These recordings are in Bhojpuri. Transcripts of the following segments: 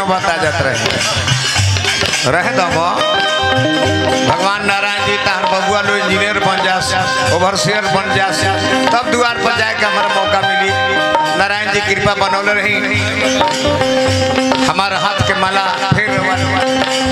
नौबत आ जात रहे रहे दम भगवान नारायण जी तार बबुआ लो इंजीनियर बन जास ओवरसियर बन जास तब द्वार पर जाए के हमारा मौका मिली नारायण जी कृपा बनौले रही हमारा हाथ के माला फिर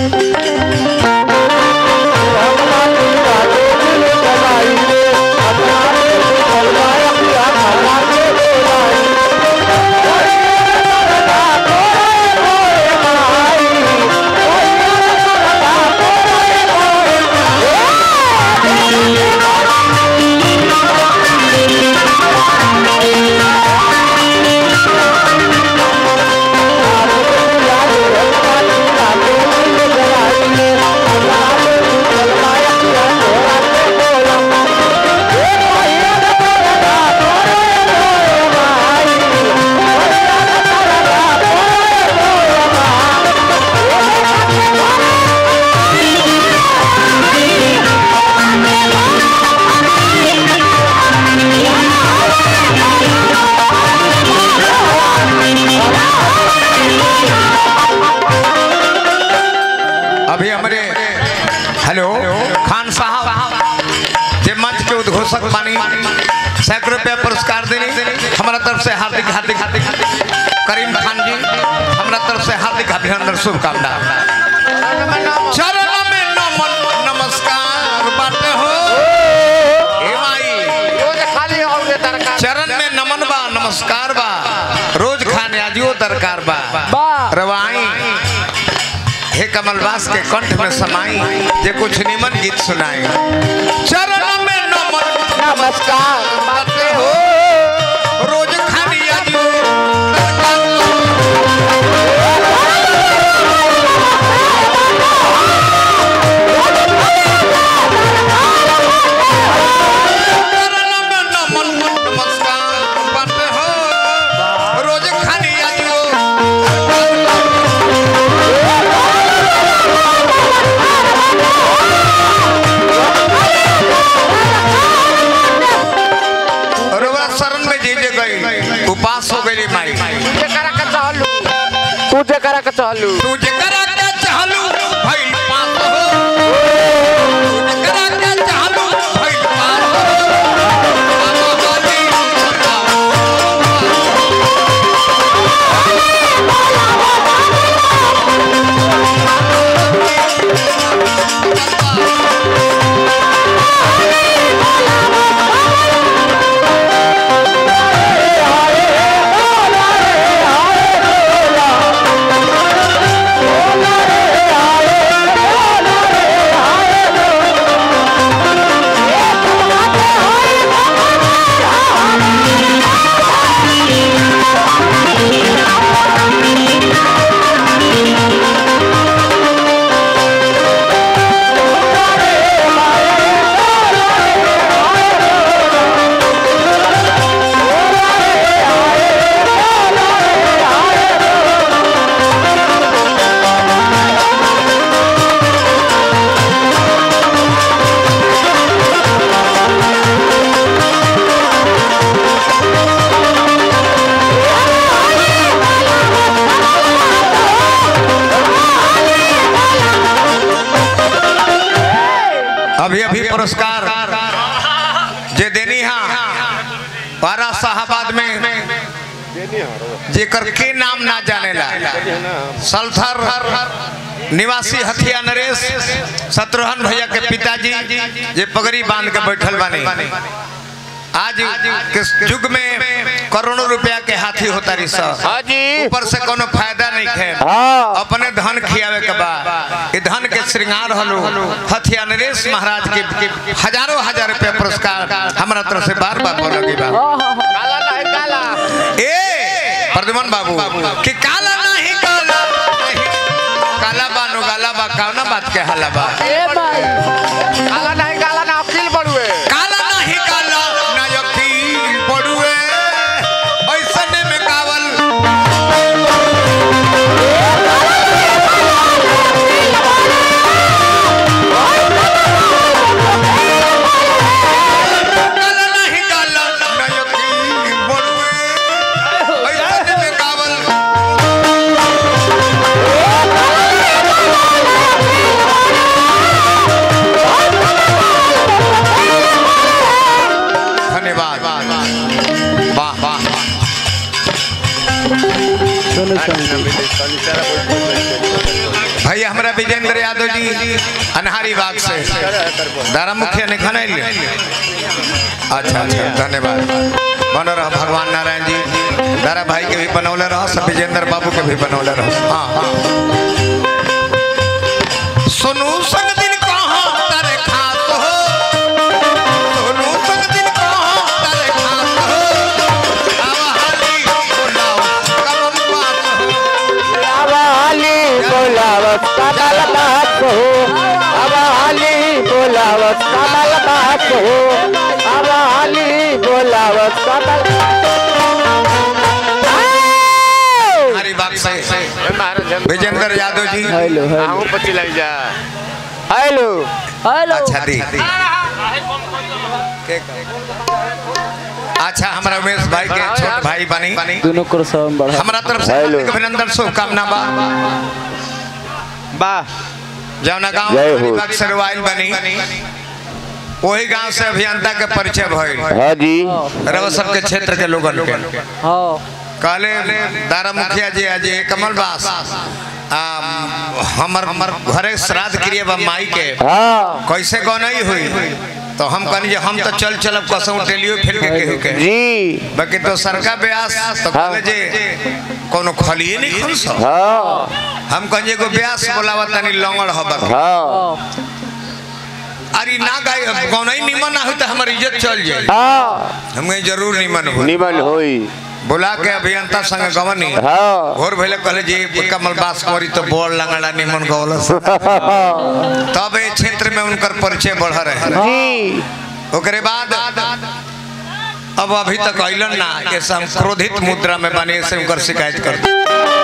अभी हमारे हेलो खान साहब जे मंच के उद्घोषक बानी सैकड़ों रुपया पुरस्कार देनी हमारा तरफ से हार्दिक हार्दिक हार्दिक करीम खान जी हमारा तरफ से हार्दिक अभिनंदन शुभकामना चरण में नमन नमस्कार बाटे हो हे माई खाली होगे दरकार चरण में नमन बा नमस्कार बा रोज खाने आजियो दरकार बा बा। रवाई हे कमलवास के कंठ में समाई जे कुछ निमन गीत सुनाए चरण में नमन नमस्कार बाटे हो रोज खानी आजियो दरकार चरण में नमन नमस्कार बाटे हो रोज खानी आजियो रउआ शरण में जे जे गई उपास हो गई माई तुझे करा के चहलू तुझे करा के चहलू तू जकरा के चाहलू भइल पास हो तू जकरा के चाहलू भइल पास हो बाबा गाली अभी अभी पुरस्कार जे देनी हा बारा साहबाद में जेकर के नाम ना जानेला सल्थर निवासी हथिया नरेश शत्रुघ्न भैया के पिताजी जे पगड़ी बांध के बैठल बानी आज के युग में करोड़ों रुपया के हाथी होता रही सब हाँ जी ऊपर से कोनो फायदा नहीं खे हाँ अपने धन खियावे के बा ये धन के श्रृंगार हलो हथिया नरेश महाराज के के हजारों हजार रुपया पुरस्कार हमारा तरफ से बार बार बोला गई बा काला नहीं काला ए प्रद्युमन बाबू कि काला नहीं काला नहीं काला बानो गाला बा कौना बात के हाला बा ए भाई काला नहीं काला ना अकील बड़ुए काला नहीं काला ना यकीन पड़ुए ऐसने में कावल काला नहीं काला ना यकीन पड़ुए ऐसने में कावल भैया हमारा विजेंद्र यादव जी अनहारी बाग से दारा मुखिया ने खाना ले अच्छा अच्छा धन्यवाद बनो रहो भगवान नारायण जी दारा भाई के भी बनौले रहो सब विजेंद्र बाबू के भी बनौले रहो हाँ हाँ सुनू संग दिन कहाँ तारे खात हो सुनू संग दिन कहाँ तारे खात हो आवा हाली बोलाओ कमम बात हो अब हाली बोलावत कमल बात हो अब हाली बोलावत कमल बात हो अब हाली बोलावत कमल हमारी बात से विजेंद्र यादव जी हेलो हेलो पति लग जा हेलो हेलो अच्छा दी अच्छा हमारा उमेश भाई के छोट भाई बनी दोनों को सब बढ़ा हमारा तरफ से हेलो। हार्दिक अभिनंदन शुभकामना बा वाह जौना गांव जय हो। हरिबाग से रोवाइल बनी वही गांव से अभियंता के परिचय भइल हाँ जी रव सबके क्षेत्र के लोगन के हाँ कहले दारा मुखिया जी आज ये कमल बास आ, हमर हमर घरे श्राद्ध क्रिया बा माई के हाँ कैसे गौनई हुई तो हम कहनी जे हम तो चल चलब कसम टेलियो फिर के केहू के जी बाकी तो सरका ब्यास तो कहले जे कोनो खलिए नहीं खन सो हाँ हम कहनी एगो ब्यास बोलावा तनी लंगड़ हबर हाँ अरे ना गाय गौनई निमन ना हुई तो हमर इज्जत चल जाए हाँ हम कहीं जरूर निमन हो निमन होई बुला के अभियंता संग गवनी हाँ घोर भइले कहले जी कमल बास करी तो बोल लंगड़ा निमन गौलस तब ए क्षेत्र में उनकर परिचय बढ़ रहे जी ओकरे बाद अब अभी तक अइलन ना ये सब क्रोधित मुद्रा में बने से उनकर शिकायत कर दी।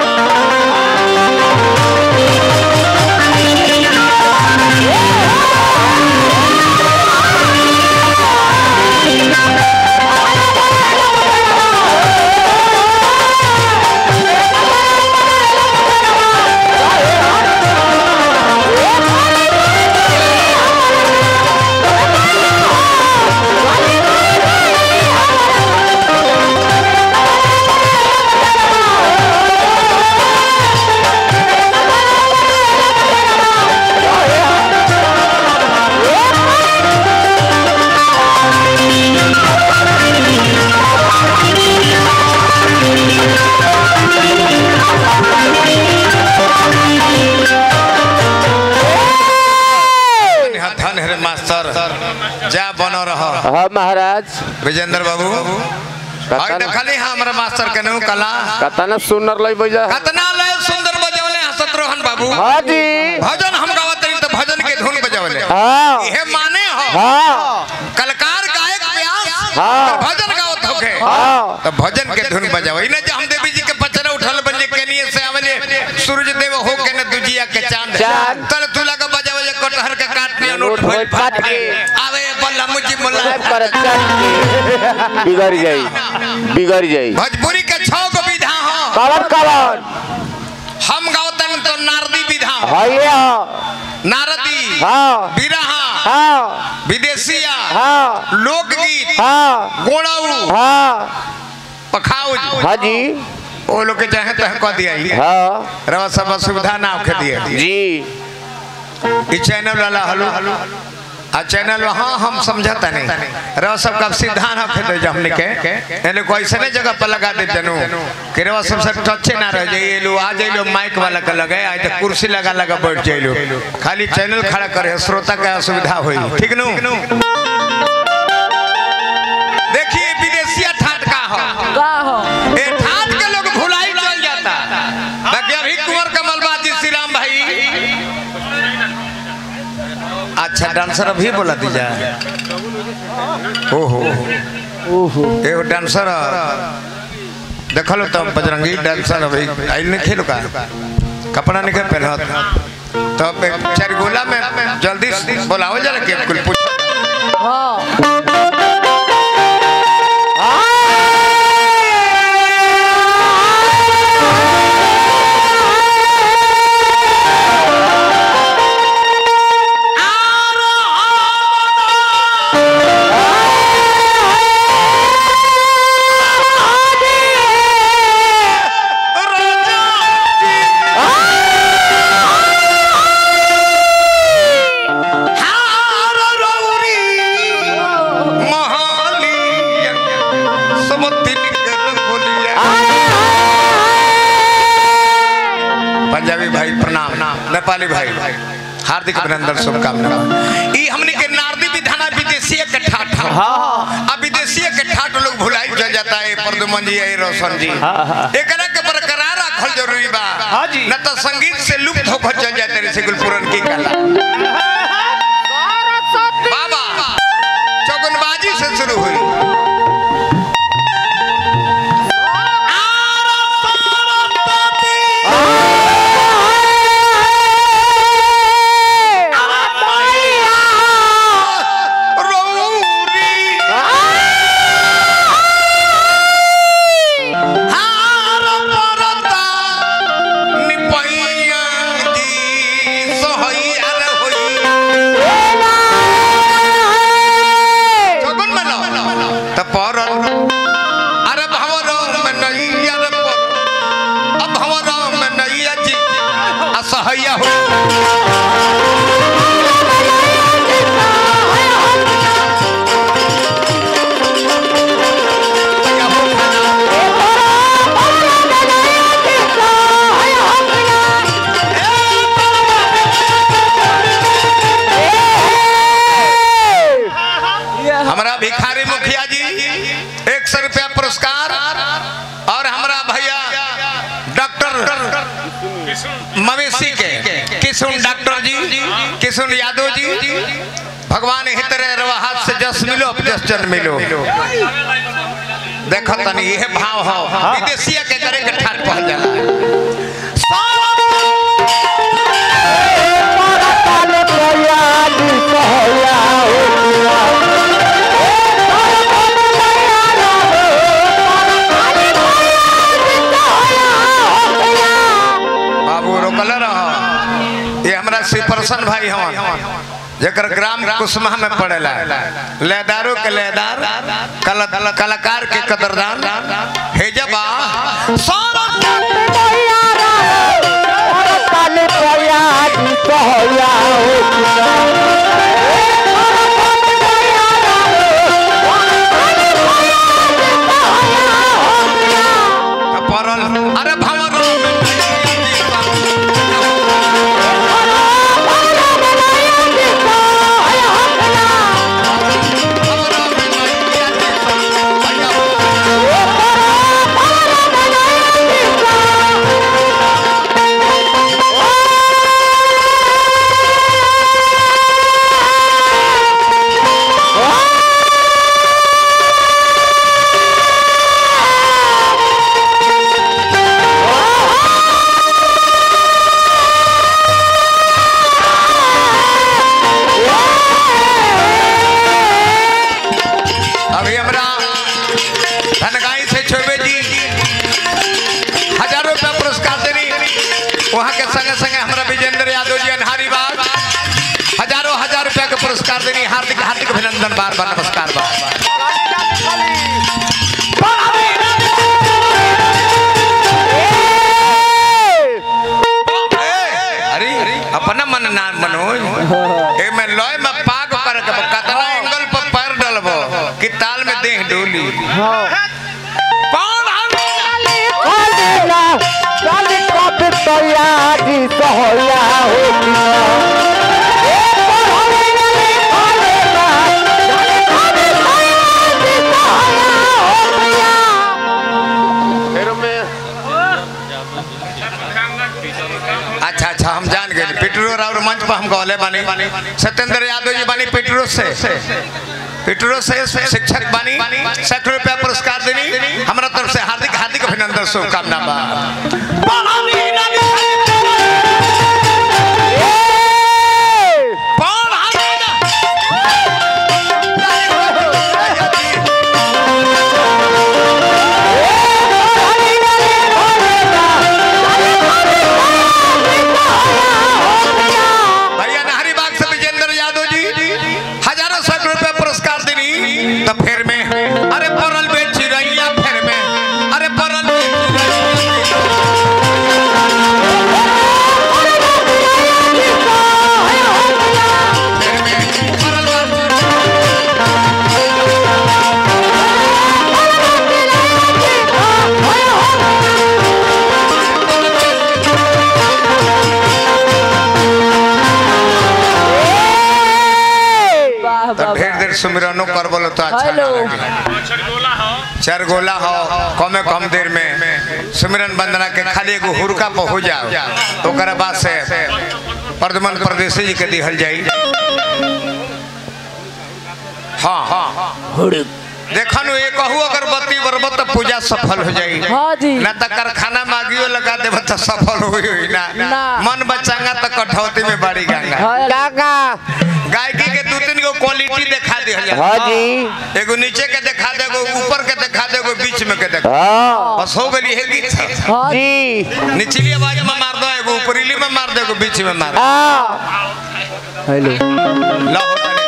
धन है रे मास्टर जा बनो रहो हाँ महाराज विजेंद्र बाबू आई देखली हाँ हमारा मास्टर के नु कला कतना सुनर लई बजा कतना ले सुंदर बजौले हसत रोहन बाबू हाँ जी भजन हम गावत रही तो भजन के धुन बजौले हाँ इहे माने हो हाँ कलकार गायक व्यास हाँ। तो भजन गावत होके हाँ तो भजन के धुन बजाओ इने जे हम देवी जी के पचरा उठल बजे केनिए से आवले सूरज देव हो के न दुजिया के चांद चांद। तल तुला के बजावे जे कटहर के काट में नोट नोट भइल भइल फाट फाट के के। आवे बल्ला मुजी मुल्ला सब पर चल बिगड़ जाई बिगड़ जाई भोजपुरी के छौ गो विधा हो कवन कवन हम गावतन तो नारदी विधा हो हाँ ये हाँ नारदी हाँ बिरहा हाँ विदेशिया हाँ लोकगीत हाँ गोड़ाऊ हाँ पखाउज हाँ जी वो लोग के चाहे तह कह दिया ही हाँ रवा सब सुविधा ना होके दिए जी ई चैनल वाला हलो आ चैनल हाँ हम समझता नहीं रवा सब का सिद्धांत होके दे जा हमने के यानी कोई ऐसे जगह पर लगा दे जनु कि रवा सबसे टचे ना रह जाइए लो आ जाइलो माइक वाला का लगे आज तो कुर्सी लगा लगा बैठ जाइलो खाली चैनल खड़ा करे श्रोता का असुविधा होई ठीक नु देखिए विदेशिया ठाट का हो ए ठाट के लोग भुलाई चल जाता बाकी अभी कुंवर कमल बाजी श्री राम भाई अच्छा डांसर अभी बोला दीजा ओहो ओहो एगो डांसर देखलो तो बजरंगी डांसर अभी आइल नहीं खेलो का कपड़ा नहीं के पहनत तो पे चार गोला में जल्दी बोलाओ जरा के कुल पूछ हाँ पंजाबी भाई प्रणाम नेपाली भाई हार्दिक अभिनंदन शुभकामना ई हमने के नारदी विधाना विदेशी के ठाठ हाँ अब विदेशी के ठाठ लोग भुलाई चल जाता है प्रदुमन जी है रोशन जी हाँ, हाँ। एकरा के बरकरार रखल जरूरी बा हाँ जी। न तो संगीत से लुप्त होकर चल जाते रे सिगुलपुरन की कला बाबा चौगनबाजी से शुरू हुई रौरी हार परता निपैया जी सोहैया रे होई चौगन में त परल अरे भवर में नैया रे पर अब भवर में नैया जी असहैया होई हमारा भिखारी मुखिया जी एक सौ रुपया पुरस्कार और हमारा भैया डॉक्टर मवेशी के किशुन डॉक्टर जी किशुन यादव जी भगवान हितरे रवा हाथ से जस मिलो अब जस जन मिलो देखो तनी यह भाव हो विदेशिया के करे के ठाट पहल जाला बाबू रोकल रहो ये हमरा श्री प्रसन्न भाई हवन जकर ग्राम कुसमा में पड़ेला लेदारो के लेदार कल, कलाकार के कदरदान हे जबा सारा परल अरे भवर अभी हमरा धनगाई से छोबे जी हजारों रुपया पुरस्कार देनी वहाँ के संगे संगे हमरा विजेंद्र यादव जी अनहारी बाग हजारों हजार रुपया के पुरस्कार देनी हार्दिक हार्दिक अभिनंदन बार बार नमस्कार बार अरे अपना मन ना मनोज ए में लय में पाग कर के कतना एंगल पर पैर डलबो कि ताल में देह डोली कौन अच्छा अच्छा हम जान गए पिटरो और मंच पर हम कहले बानी सत्येंद्र यादव जी बानी पिटरो से पिटरो से शिक्षक बानी सैकड़ों रुपया पुरस्कार देनी हमारा तरफ से हार्दिक हार्दिक अभिनंदन शुभकामना बा कौन भैया नहरी बाग से विजेंद्र यादव जी हजारों सैकड़ों रुपया पुरस्कार देनी तो फिर में अरे परल बे चिड़ैया फिर में अरे परल बे चिड़ैया फिर में परल बे सुमिरनो कर बोलो तो अच्छा ना हेलो। लगे चार गोला हो कमे कम देर में सुमिरन वंदना के खाली एगो हुरका पर हो जाओ तो ओकरा बाद से प्रदमन प्रदेशी जी के दिहल जाई हाँ हाँ देखनु एक कहू अगरबत्ती बरबत तो पूजा सफल हो जाई हाँ जी। ना तो कारखाना मागियो लगा देब तो सफल होई होई ना ना। मन बचांगा तो कठौती में बाड़ी गंगा काका गायकी के दू तीन गो क्वालिटी दिखा दे हाँ जी एगो नीचे के दिखा दे एगो ऊपर के दिखा दे एगो बीच में के दिखा हाँ बस हो गई है गीत हाँ जी निचली आवाज में मार दो एगो ऊपरीली में मार दो एगो बीच में मार दो हाँ हेलो ला हो तनी।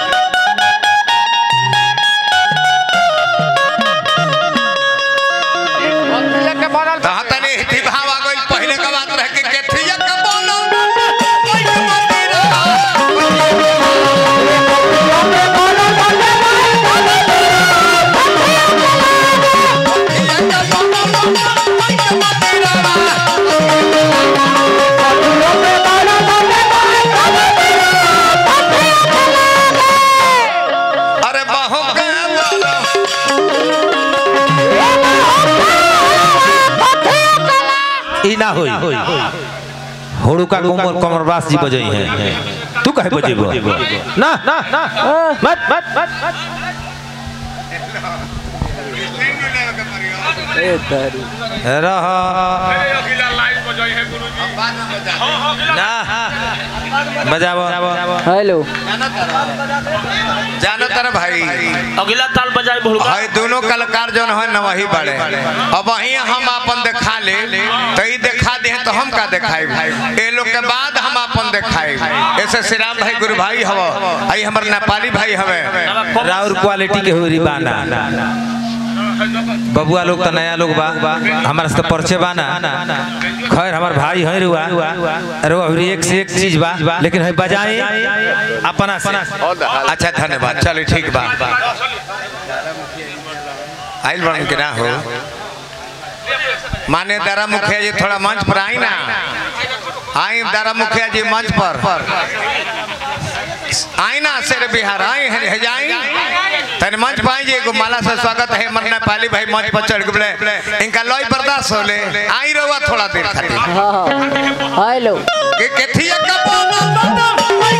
तहाँ तनी हिथी भाव आ गइल पहिले के बात रह के केथिया के बोलो अरे बाहों के बोलो ई ना होई होड़ुका कोमर कमरबास जी बजई हैं तू कहे बजेबो ना ना ना मत मत मत मत रह ना बजाबो हेलो जानो तर भाई अगला ताल बजाए भुड़का भाई दोनों कलाकार जौन है न वही बड़े अब वही हम अपन दिखा ले तो ई दिखा दे तो हम का दिखाई ए लोग के बाद हम अपन दिखाई ऐसे श्री राम भाई गुरु भाई हव आई हमर नेपाली भाई हवे राउर क्वालिटी के होरी बाना बबुआ लोग तो नया लोग बा हमारा से परिचय बाना खैर हमार भाई है रुआ रुआ हुरी एक से एक चीज बा लेकिन है बजाए अपना से अच्छा धन्यवाद चलो ठीक बा आइल बन के ना हो माने दारा मुखिया जी थोड़ा मंच पर आई ना आई दारा मुखिया जी मंच पर आई ना शेर बिहार आई है है जाई तन मंच पाई जी एगो माला से स्वागत है मरना पाली भाई मंच पर चढ़ गए इनका लॉय बर्दाश्त होले आई रहुआ थोड़ा देर खातिर हाँ हाँ हेलो के केथिया का बोला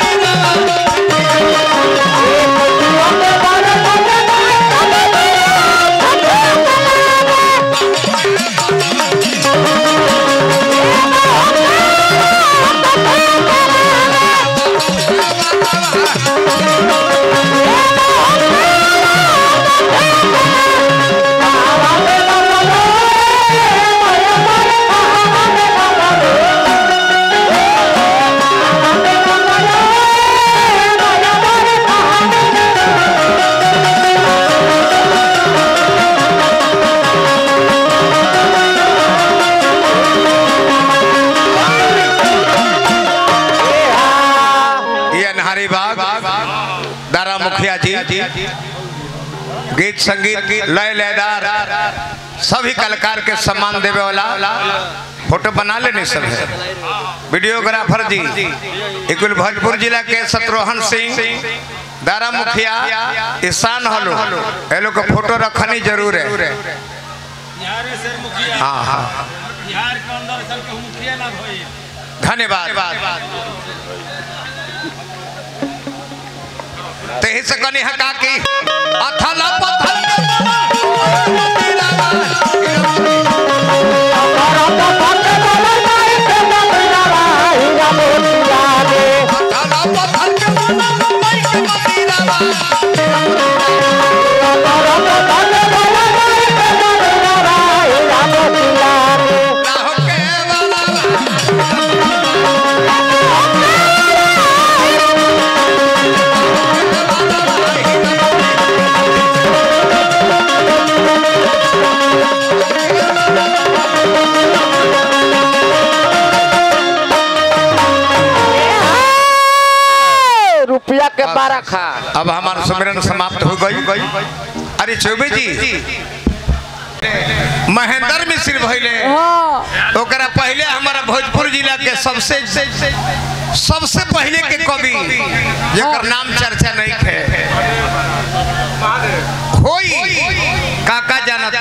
ये अनहारी बाग दारा मुखिया जी गीत संगीत लय लयदार सभी कलाकार के सम्मान देवे वाला फोटो बना लेने सब है वीडियोग्राफर जी इकुल भोजपुर जिला के शत्रुघ्न सिंह दारा मुखिया ईशान हलो ये लोग का फोटो रखनी जरूर है हाँ हाँ धन्यवाद तेही से कनी हका की अथला पथल अथला पथल के मना मई के मतीरावा ना हो के वाला रुपया के बारह खा अब हमारा सुमिरन समाप्त हो गई अरे चौबे जी महेंद्र मिश्र भैले हाँ ओकरा पहले हमारा भोजपुर जिला के सबसे सबसे पहले के कवि जेकर नाम चर्चा नहीं है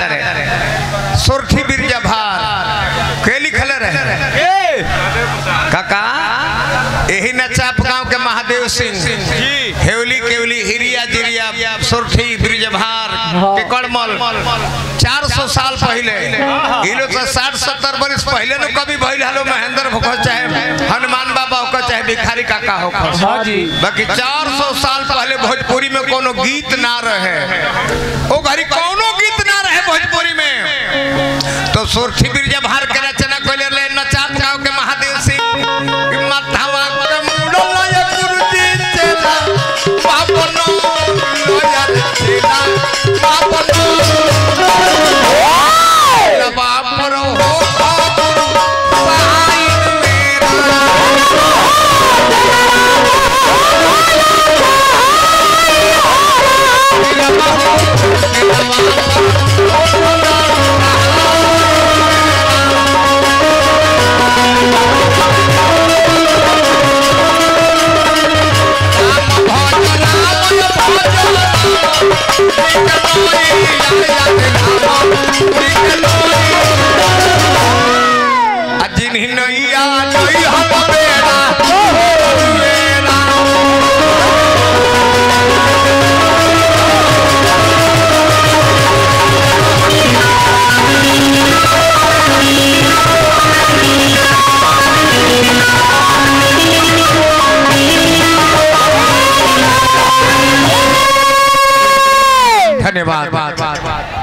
जानत रहे सुरठी बिरजा भार के लिखले रहे काका यही नचाप गांव के महादेव सिंह हेवली केवली हिरिया जिरिया सुरठी ब्रिजभार के कड़मल 400 साल पहले ई लोग तो 60 70 बरस पहले न कभी भइल हलो महेंद्र भोकर चाहे हनुमान बाबा होकर चाहे भिखारी काका होकर हाँ जी बाकी 400 साल पहले भोजपुरी में कोनो गीत ना रहे ओ घरी कोनो गीत ना रहे भोजपुरी में तो सुरठी बिरजा भार के रचना कोले ले नचात गांव के महादेव सिंह कि माथावा के मुंडल या गुरुजी चेला बापनो लोया चेला बापनो ला बापरो हो गुरु भाई मेरा जिन्हीं नैया नहीं हम बेड़ा बेड़ा धन्यवाद